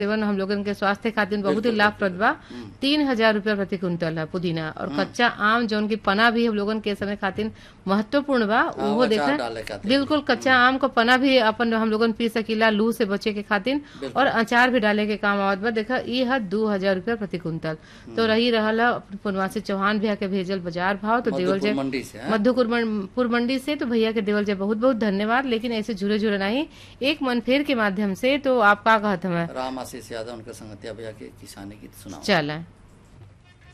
सेवन हम लोगन के स्वास्थ्य खातिर बहुत ही बिल्कुल, लाभप्रद बा तीन हजार रूपया प्रति कुंतल है पुदीना और कच्चा आम जौन की पना भी हम लोगन के समय खातिर महत्वपूर्ण बा उहो अचार डाले देखा खातिर। बिल्कुल कच्चा आम को पना भी अपन हम लोगन पी सकीला लू से बचे के खातिर और अचार भी डाले के काम आवत बा देखा ई है दू हजार रूपया प्रति कुंतल तो रही रहल है पुनवासी चौहान भैया के भेजल बाजार भाव तो देवल मधुपुर जाए मंडी से हैं? मध्यपुर मन- पुर मंडी से तो भैया के देवल जाए बहुत बहुत धन्यवाद लेकिन ऐसे झुरे झुरे नहीं एक मन फेर के माध्यम से तो आप का कहत हमें राम आशीष यादव उनके संगतिया भैया के किसानी गीत सुनाओ चलें